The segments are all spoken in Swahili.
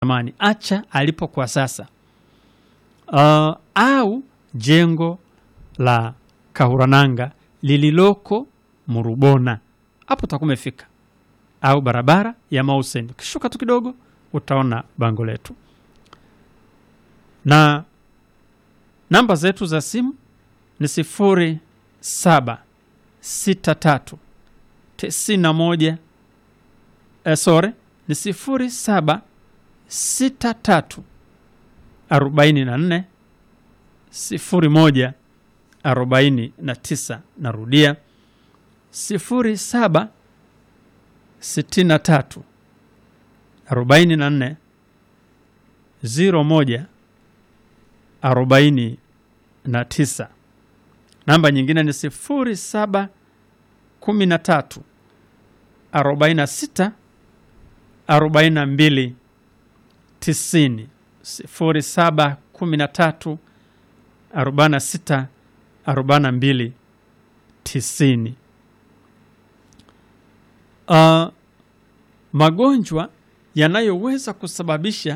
zamani, acha alipo kwa sasa. Uh, au jengo la Kahurananga lililoko Murubona, hapo utakuwa umefika, au barabara ya Mausen, ukishuka tu kidogo utaona bango letu na namba zetu za simu ni sifuri saba sita tatu tisini na moja eh, sore ni sifuri saba sita tatu arobaini na nne sifuri moja arobaini na tisa. Narudia sifuri saba sitini na tatu arobaini na nne ziro moja arobaini na tisa. Namba nyingine ni sifuri saba kumi na tatu arobaini na sita arobaini na mbili tisini. Sifuri saba kumi na tatu arobaini na sita arobaini na mbili tisini. Uh, magonjwa yanayoweza kusababisha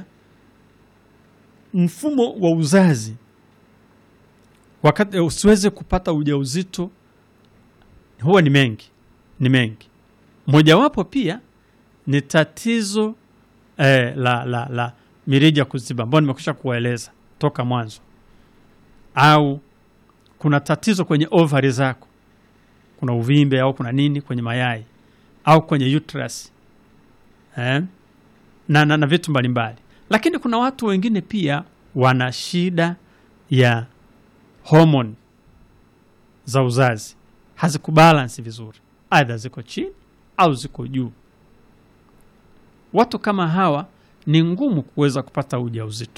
mfumo wa uzazi wakati usiweze kupata ujauzito huwa ni mengi, ni mengi. Mojawapo pia ni tatizo eh, la, la, la mirija kuziba ambayo nimekwisha kuwaeleza toka mwanzo, au kuna tatizo kwenye ovari zako, kuna uvimbe au kuna nini kwenye mayai au kwenye uterus eh, na, na, na vitu mbalimbali lakini kuna watu wengine pia wana shida ya homoni za uzazi hazikubalansi vizuri, aidha ziko chini au ziko juu. Watu kama hawa ni ngumu kuweza kupata ujauzito.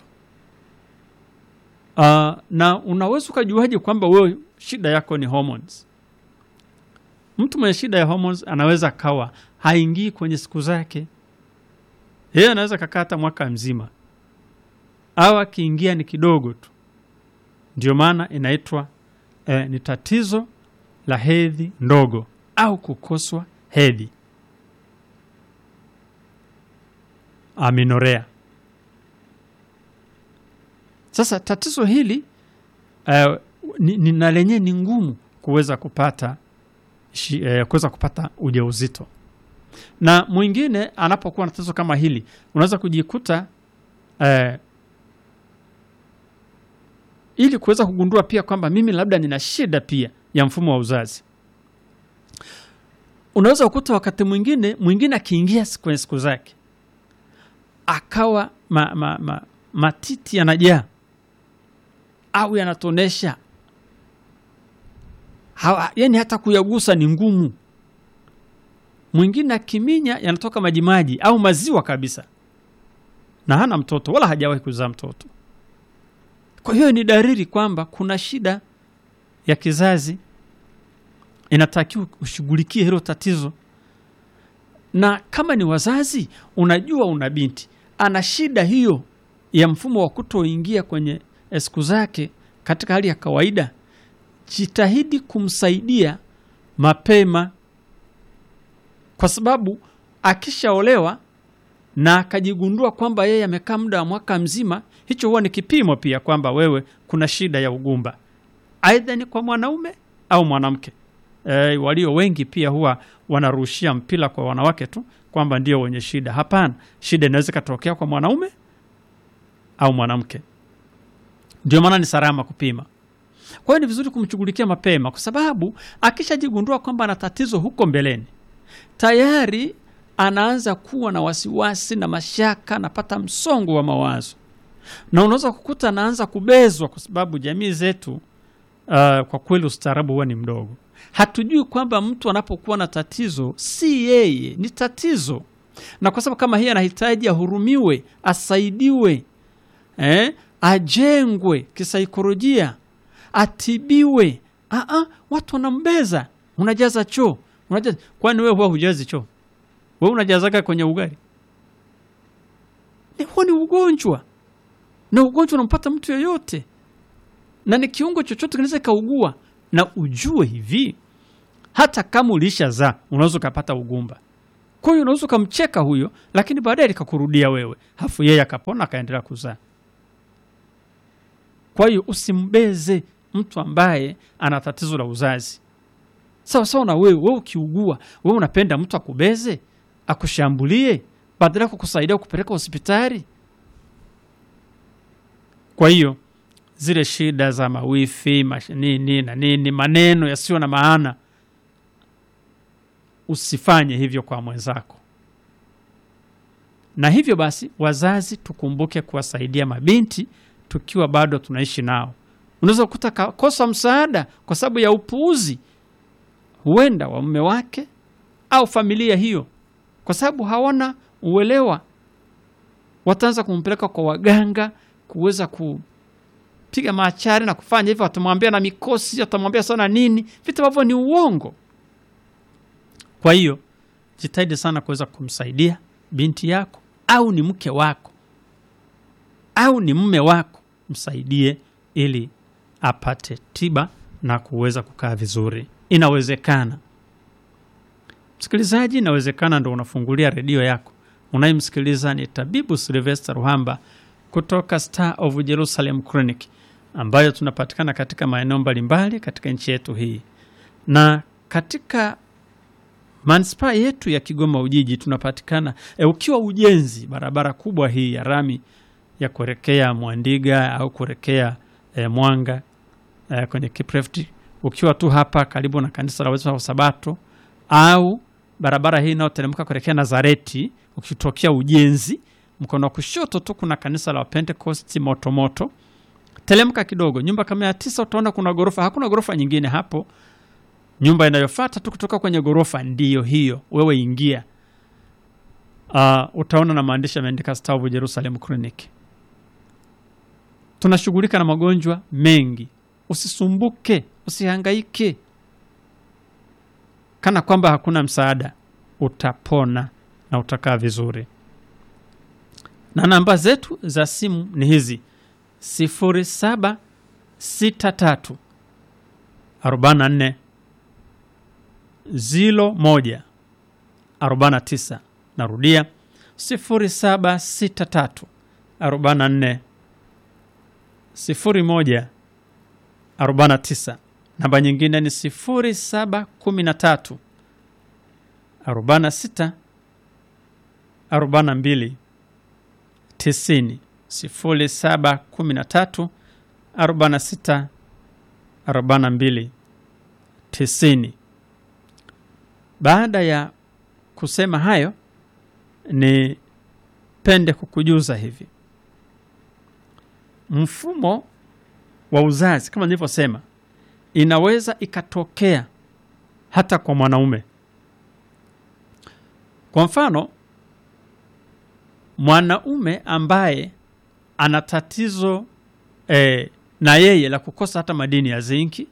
Uh, na unaweza ukajuaje kwamba wewe shida yako ni hormones? Mtu mwenye shida ya hormones anaweza akawa haingii kwenye siku zake yeye anaweza kakaa hata mwaka mzima au akiingia ni kidogo tu. Ndio maana inaitwa eh, ni tatizo la hedhi ndogo au kukoswa hedhi, aminorea. Sasa tatizo hili eh, ni, ni na lenyewe ni ngumu kuweza kupata shi, eh, kuweza kupata ujauzito na mwingine anapokuwa na tatizo kama hili unaweza kujikuta eh, ili kuweza kugundua pia kwamba mimi labda nina shida pia ya mfumo wa uzazi, unaweza kukuta wakati mwingine mwingine akiingia kwenye siku zake akawa ma, ma, ma, matiti yanajaa au yanatonesha, yani hata kuyagusa ni ngumu mwingine akiminya yanatoka majimaji au maziwa kabisa, na hana mtoto wala hajawahi kuzaa mtoto. Kwa hiyo ni dalili kwamba kuna shida ya kizazi, inatakiwa ushughulikie hilo tatizo. Na kama ni wazazi, unajua una binti ana shida hiyo ya mfumo wa kutoingia kwenye siku zake katika hali ya kawaida, jitahidi kumsaidia mapema kwa sababu akishaolewa na akajigundua kwamba yeye amekaa muda wa mwaka mzima, hicho huwa ni kipimo pia kwamba wewe kuna shida ya ugumba, aidha ni kwa mwanaume au mwanamke. E, walio wengi pia huwa wanarushia mpira kwa wanawake tu kwamba ndio wenye shida. Hapana, shida inaweza ikatokea kwa mwanaume au mwanamke. Ndio maana ni salama kupima. Kwa hiyo ni vizuri kumshughulikia mapema, kwa sababu akishajigundua kwamba ana tatizo huko mbeleni tayari anaanza kuwa na wasiwasi na mashaka, anapata msongo wa mawazo, na unaweza kukuta anaanza kubezwa, kwa sababu jamii zetu uh, kwa kweli ustaarabu huwa ni mdogo. Hatujui kwamba mtu anapokuwa na tatizo si yeye, ni tatizo, na kwa sababu kama hii anahitaji ahurumiwe, asaidiwe, eh, ajengwe kisaikolojia, atibiwe. Aa, watu wanambeza, unajaza choo Unajaza. Kwani wewe huwa hujazi choo? Wewe unajazaga kwenye ugali? Huo ni ugonjwa, na ugonjwa unampata mtu yoyote, na ni kiungo chochote kinaweza kaugua. Na ujue hivi, hata kama ulishazaa unaweza ukapata ugumba. Kwa hiyo unaweza ukamcheka huyo, lakini baadaye likakurudia wewe, hafu yeye akapona akaendelea kuzaa. Kwa hiyo usimbeze mtu ambaye ana tatizo la uzazi. Sawa sawa na wewe, wewe ukiugua, wewe unapenda mtu akubeze, akushambulie badala ya kukusaidia kupeleka hospitali. Kwa hiyo zile shida za mawifi mash, nini na nini, maneno yasiyo na maana, usifanye hivyo kwa mwenzako. Na hivyo basi, wazazi tukumbuke kuwasaidia mabinti tukiwa bado tunaishi nao. Unaweza kukuta kakosa msaada kwa sababu ya upuuzi, huenda wa mume wake au familia hiyo, kwa sababu hawana uelewa, wataanza kumpeleka kwa waganga kuweza kupiga machari na kufanya hivyo, watamwambia na mikosi, watamwambia sana nini, vitu ambavyo ni uongo. Kwa hiyo jitahidi sana kuweza kumsaidia binti yako, au ni mke wako au ni mume wako, msaidie ili apate tiba na kuweza kukaa vizuri. Inawezekana msikilizaji, inawezekana ndo unafungulia redio yako, unayemsikiliza ni tabibu Silvester Ruhamba kutoka Star of Jerusalem Clinic ambayo tunapatikana katika maeneo mbalimbali katika nchi yetu hii, na katika manispaa yetu ya Kigoma Ujiji tunapatikana e, ukiwa ujenzi barabara kubwa hii ya rami ya kuelekea Mwandiga au kuelekea e, Mwanga e, kwenye Kiprefti, ukiwa tu hapa karibu na kanisa la Waadventista wa Sabato au barabara hii inayoteremka kuelekea Nazareti, ukitokea ujenzi mkono wa kushoto tu kuna kanisa la Pentecost Motomoto. Telemka kidogo, nyumba kama ya tisa, utaona kuna gorofa. Hakuna gorofa nyingine hapo. Nyumba inayofuata tu kutoka kwenye gorofa ndiyo hiyo, wewe ingia. Uh, utaona na maandishi yameandika Star of Jerusalem Clinic. Tunashughulika na magonjwa mengi, usisumbuke, usihangaike kana kwamba hakuna msaada. Utapona na utakaa vizuri. Na namba zetu za simu ni hizi: sifuri saba sita tatu arobaini na nne zilo moja arobaini na tisa. Narudia sifuri saba sita tatu arobaini na nne sifuri moja arobaini na tisa. Namba nyingine ni sifuri saba kumi na tatu arobaini na sita arobaini na mbili tisini. Sifuri saba kumi na tatu arobaini na sita arobaini na mbili tisini. Baada ya kusema hayo, ni pende kukujuza hivi, mfumo wa uzazi kama nilivyosema, inaweza ikatokea hata kwa mwanaume. Kwa mfano, mwanaume ambaye ana tatizo eh, na yeye la kukosa hata madini ya zinki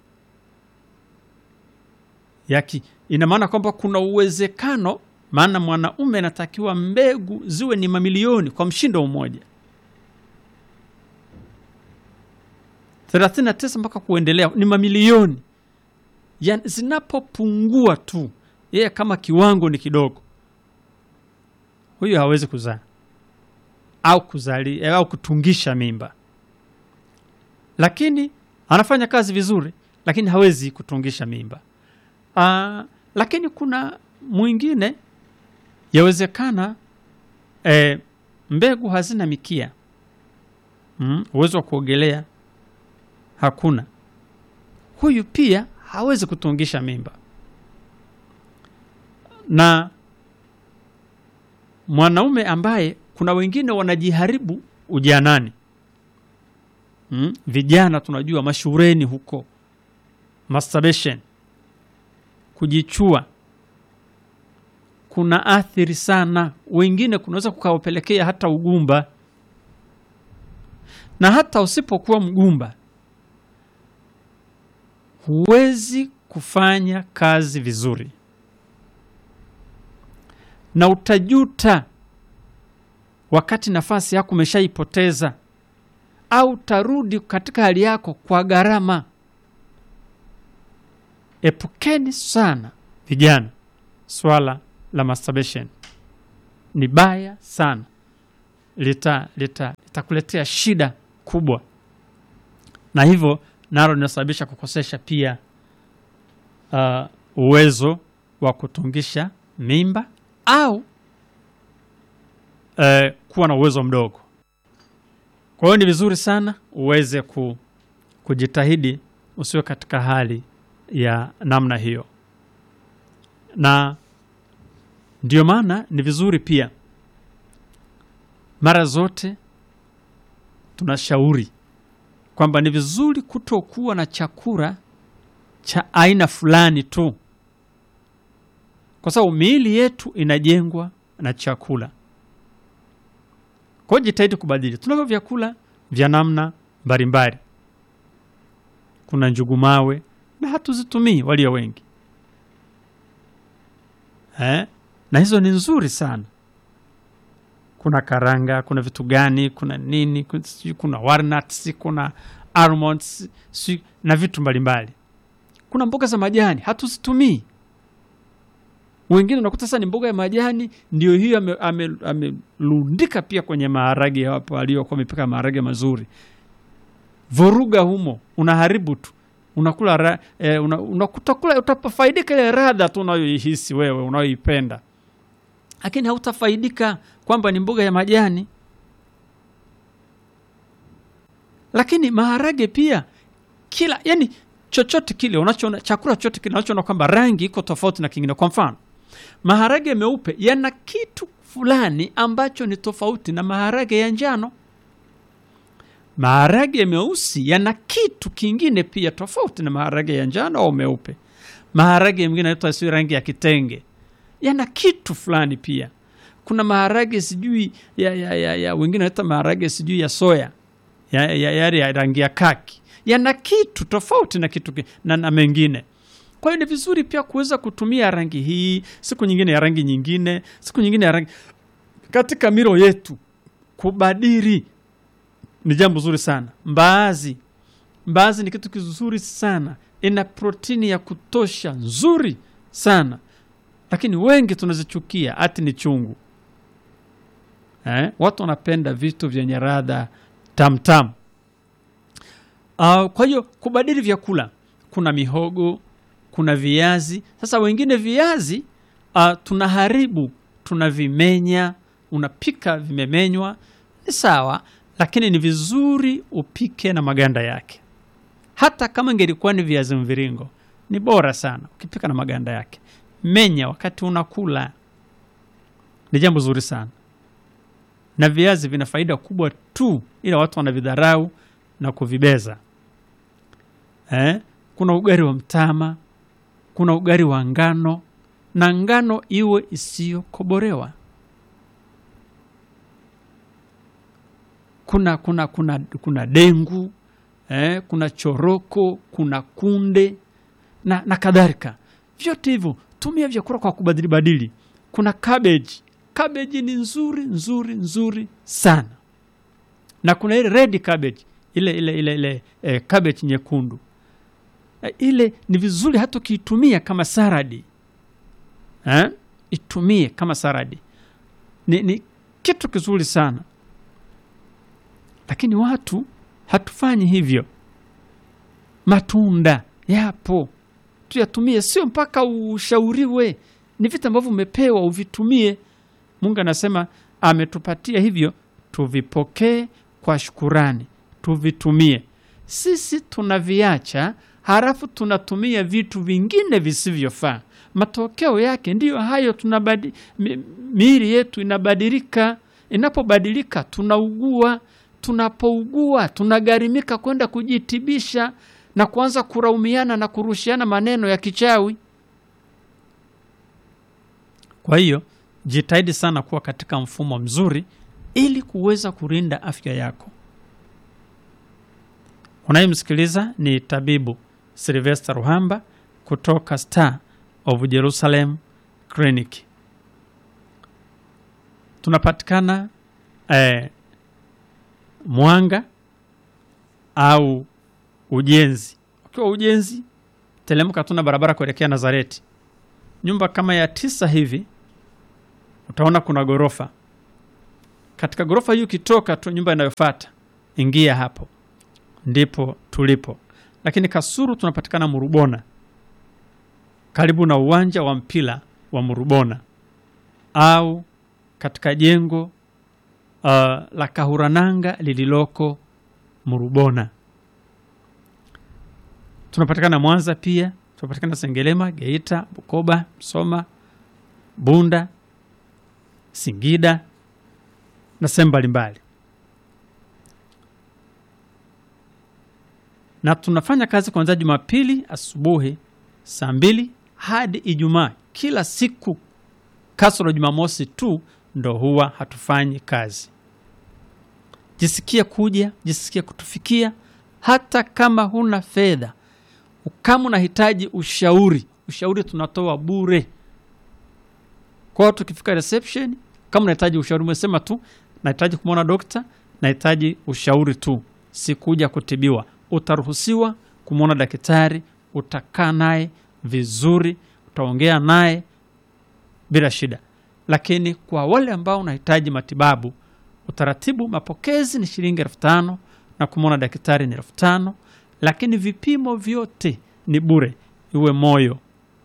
yaki, ina maana kwamba kuna uwezekano, maana mwanaume anatakiwa mbegu ziwe ni mamilioni kwa mshindo mmoja 39 mpaka kuendelea ni mamilioni yani, zinapopungua tu yeye kama kiwango ni kidogo, huyo hawezi kuzaa au kuzali au kutungisha mimba, lakini anafanya kazi vizuri, lakini hawezi kutungisha mimba. Aa, lakini kuna mwingine yawezekana e, mbegu hazina mikia mm, uwezo wa kuogelea hakuna, huyu pia hawezi kutungisha mimba. Na mwanaume ambaye kuna wengine wanajiharibu ujanani mm, vijana tunajua mashureni huko, masturbation, kujichua kuna athiri sana, wengine kunaweza kukawapelekea hata ugumba, na hata usipokuwa mgumba huwezi kufanya kazi vizuri na utajuta wakati nafasi yako umeshaipoteza, au utarudi katika hali yako kwa gharama. Epukeni sana vijana swala la masturbation. ni baya sana, lita lita litakuletea shida kubwa, na hivyo nalo linasababisha kukosesha pia uh, uwezo wa kutungisha mimba au uh, kuwa na uwezo mdogo. Kwa hiyo ni vizuri sana uweze ku, kujitahidi usiwe katika hali ya namna hiyo, na ndio maana ni vizuri pia mara zote tunashauri kwamba ni vizuri kutokuwa na chakula cha aina fulani tu, kwa sababu miili yetu inajengwa na chakula. Kwa hiyo jitahidi kubadili. Tunavyo vyakula vya namna mbalimbali, kuna njugu mawe na hatuzitumii walio wengi eh? na hizo ni nzuri sana. Kuna karanga, kuna vitu gani, kuna nini, kuna, kuna walnuts, kuna almonds si, na vitu mbalimbali. Kuna mboga za majani hatuzitumii. Wengine unakuta sasa ni mboga ya majani ndio hiyo amelundika ame, pia kwenye maharage hapo aliyokuwa amepika maharage mazuri, vuruga humo, unaharibu tu unakula ra, eh, una, unakutakula utafaidika ile radha tu unayoihisi wewe unayoipenda, lakini hautafaidika kwamba ni mboga ya majani. Lakini maharage pia kila yani chochote kile unachoona chakula chochote kile unachoona kwamba rangi iko tofauti na kingine. Kwa mfano, maharage meupe yana kitu fulani ambacho ni tofauti na maharage ya njano. Maharage meusi yana kitu kingine pia tofauti na maharage ya njano au meupe. Maharage mengine yanaitwa si rangi ya kitenge, yana kitu fulani pia. Kuna maharage sijui ya, ya, ya, ya wengine wanaita maharage sijui ya soya ya, ya, ya, ya rangi ya kaki yana kitu tofauti na kitu na, na mengine. Kwa hiyo ni vizuri pia kuweza kutumia rangi hii, siku nyingine ya rangi nyingine, siku nyingine ya rangi katika milo yetu. Kubadili ni jambo zuri sana. Mbaazi, mbaazi ni kitu kizuri sana, ina protini ya kutosha nzuri sana, lakini wengi tunazichukia, ati ni chungu eh? Watu wanapenda vitu vyenye radha tamtam. Uh, kwa hiyo kubadili vyakula, kuna mihogo, kuna viazi. Sasa wengine viazi uh, tunaharibu, tunavimenya, unapika vimemenywa, ni sawa, lakini ni vizuri upike na maganda yake. Hata kama ingelikuwa ni viazi mviringo, ni bora sana ukipika na maganda yake. Menya wakati unakula, ni jambo zuri sana, na viazi vina faida kubwa tu, ila watu wanavidharau na kuvibeza. Eh, kuna ugali wa mtama, kuna ugali wa ngano, na ngano iwe isiyokobolewa. Kuna, kuna, kuna, kuna dengu eh, kuna choroko, kuna kunde na, na kadhalika. Vyote hivyo tumia vyakula kwa kubadili badili. Kuna cabbage. Cabbage ni nzuri nzuri nzuri sana, na kuna ile red cabbage ile ile ile ile eh, cabbage nyekundu eh, ile ni vizuri hata ukiitumia kama saradi eh? Itumie kama saradi ni, ni kitu kizuri sana, lakini watu hatufanyi hivyo. Matunda yapo, tuyatumie, sio mpaka ushauriwe. Ni vitu ambavyo umepewa uvitumie. Mungu anasema ametupatia hivyo, tuvipokee kwa shukurani tuvitumie. Sisi tunaviacha, halafu tunatumia vitu vingine visivyofaa. Matokeo yake ndiyo hayo, tunabadi mi, miili yetu inabadilika. Inapobadilika tunaugua. Tunapougua tunagharimika kwenda kujitibisha na kuanza kuraumiana na kurushiana maneno ya kichawi. Kwa hiyo jitahidi sana kuwa katika mfumo mzuri ili kuweza kulinda afya yako. Unayemsikiliza ni tabibu Sylvester Ruhamba kutoka Star of Jerusalem Clinic. Tunapatikana eh, Mwanga au Ujenzi. Ukiwa Ujenzi, telemka tuna barabara kuelekea Nazareti, nyumba kama ya tisa hivi utaona kuna ghorofa. Katika ghorofa hii ukitoka tu, nyumba inayofuata ingia hapo, ndipo tulipo. Lakini Kasulu tunapatikana Murubona, karibu na uwanja wa mpira wa Murubona, au katika jengo uh, la Kahurananga lililoko Murubona. Tunapatikana Mwanza pia, tunapatikana Sengerema, Geita, Bukoba, Msoma, Bunda, Singida na sehemu mbalimbali, na tunafanya kazi kuanzia Jumapili asubuhi saa mbili hadi Ijumaa kila siku, kasoro Jumamosi tu ndo huwa hatufanyi kazi. Jisikie kuja, jisikie kutufikia, hata kama huna fedha. Kama unahitaji ushauri, ushauri tunatoa bure. Kwa hiyo tukifika reception, kama unahitaji ushauri, umesema tu nahitaji kumwona dokta, nahitaji ushauri tu, sikuja kutibiwa, utaruhusiwa kumwona daktari, utakaa naye vizuri, utaongea naye bila shida. Lakini kwa wale ambao unahitaji matibabu, utaratibu mapokezi ni shilingi elfu tano na kumwona daktari ni elfu tano lakini vipimo vyote ni bure, iwe moyo,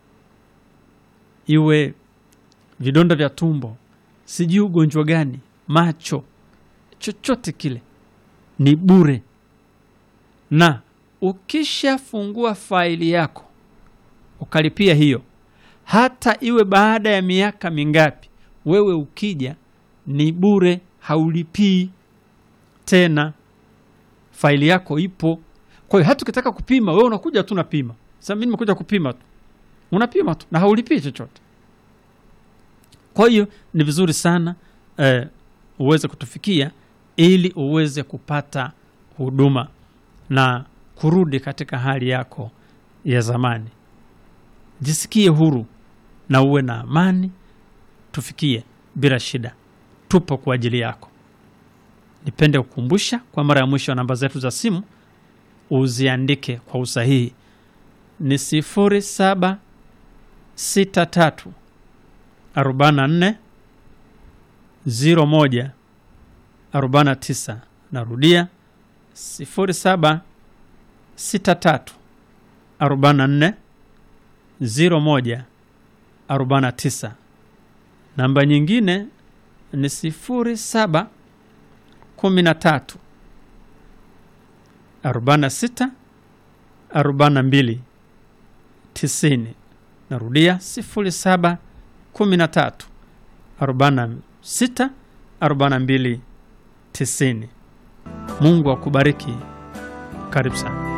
iwe vidonda vya tumbo, sijui ugonjwa gani, macho, chochote kile ni bure. Na ukishafungua faili yako ukalipia hiyo, hata iwe baada ya miaka mingapi, wewe ukija ni bure, haulipii tena, faili yako ipo. Kwa hiyo hata ukitaka kupima, wewe unakuja tu unapima. Sasa mimi nimekuja kupima tu, unapima tu na haulipii chochote. Kwa hiyo ni vizuri sana eh, uweze kutufikia ili uweze kupata huduma na kurudi katika hali yako ya zamani. Jisikie huru na uwe na amani, tufikie bila shida, tupo kwa ajili yako. Nipende kukumbusha kwa mara ya mwisho, namba zetu za simu uziandike kwa usahihi ni sifuri saba sita tatu arobaini na nne ziro moja arobaini na tisa. Narudia sifuri saba sita tatu arobaini na nne ziro moja arobaini na tisa. Namba nyingine ni sifuri saba kumi na tatu arobaini na sita arobaini na mbili tisini. Narudia sifuri saba kumi na tatu arobaini na sita arobaini na mbili tisini. Mungu akubariki. Karibu sana.